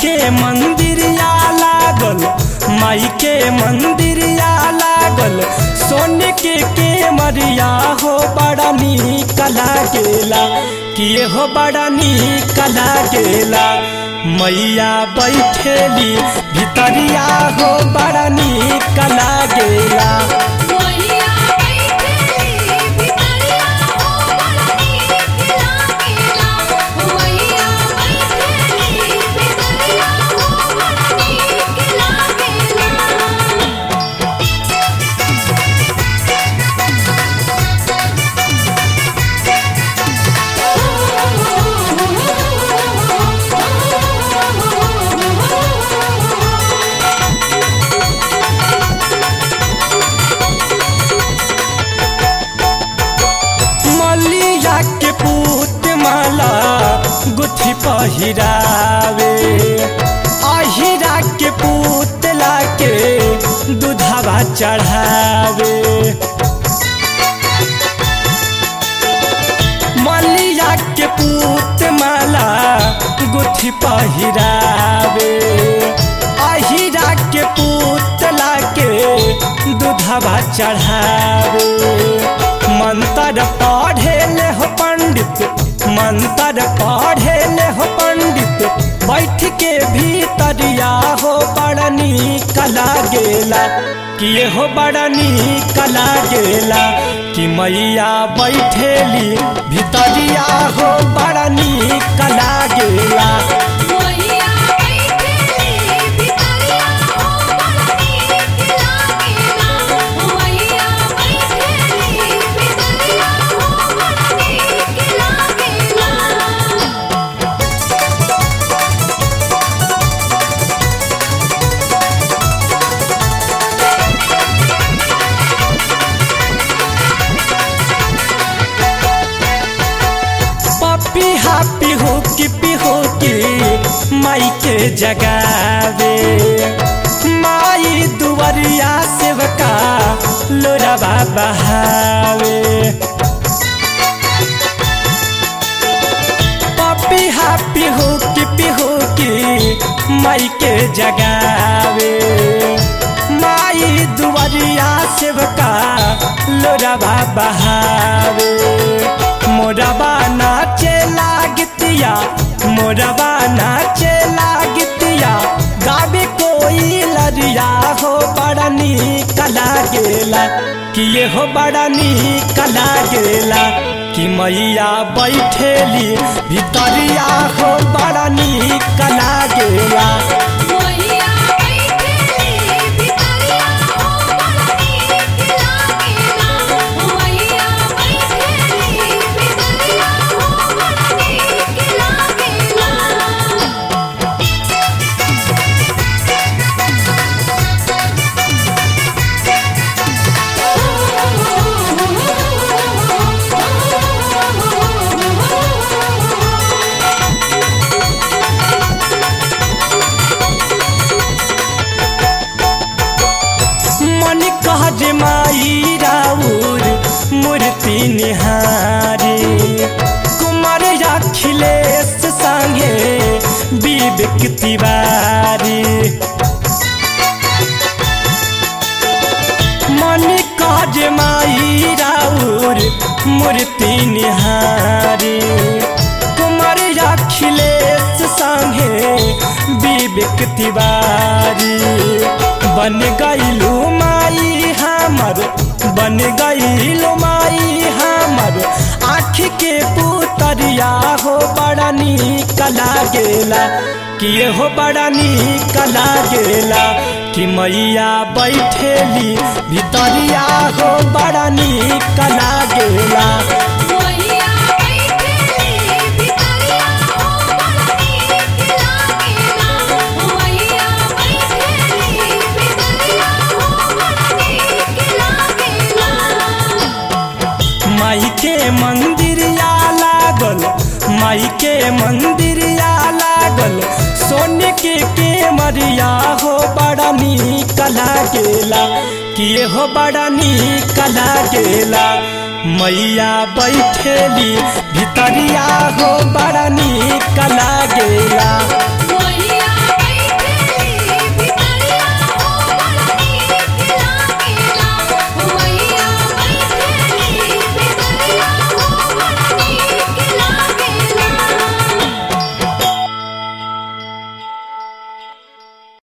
के मंदिरिया लागल माई के मंदिरिया लागल सोने के के मरिया हो बड़ा नीक लागेला किए हो बड़ा नीक लागेला मैया बैठेली भितरिया हो बड़ा नीक लागेला मैया बैठेली भितरिया हो बड़ा नीक लागेला मैया बैठेली भितरिया हो बड़ा नीक लागेला मलिया के पूत माला गुथी पहिरावे अहिरा के पूतला के दूधवा चढ़ावे मलिया के पूत माला गुथी पहिरावे अहिरा के पूतला के दूधवा चढ़ावे मंत्र पढ़े ले हो पंडित मंत्र पढ़े ले हो पंडित बैठ के भीतरिया हो बड़ा नीक लागेला किए हो बड़ा नीक लागेला कि मैया बैठेली भीतरिया हो बड़ा नीक लागेला मैया बैठेली भितरिया हो बड़ा नीक लागेला मैया बैठेली भितरिया हो बड़ा नीक लागेला पपी हापी हो कि पिहो की माई के जगावे माई दुवरिया सेवका लोराबा बहावे पपी हापी हो कि पिहो की माई के जगावे माई दुवरिया सेवका लोराबा बहावे मोरबा नाचे लागतिया मोरबा नाचे लागतिया गावे कोई लरिया हो बड़ा नीक लागेला कि ये हो बड़ा नीक लागेला कि मैया बैठेली भितरिया हो बड़ा नीक लागेला मैया बैठेली भितरिया हो बड़ा नीक लागेला मैया बैठेली भितरिया हो बड़ा नीक लागेला मन कह जे माई राउर मूर्ति निहारी कुमार अखिलेश संगे विवेक तिवारी मन कह जे माई राउर मूर्ति निहारी कुमार अखिलेश संगे विवेक तिवारी बन गईलू माई हमर बन गईलू माई हमर आँख के पुतरिया हो बड़ा नीक लागेला कि ये हो बड़ा नीक लागेला कि मैया बैठेली भितरिया हो बड़ा नीक लागेला मैया बैठेली भितरिया हो बड़ा नीक लागेला मैया बैठेली भितरिया हो बड़ा नीक लागेला माई के मंदिरिया लागल माई के मंदिरिया लागल सोने के के मरिया हो बड़ा नीक लागेला कि ये हो बड़ा नीक लागेला मैया बैठेली भितरिया हो बड़ा नीक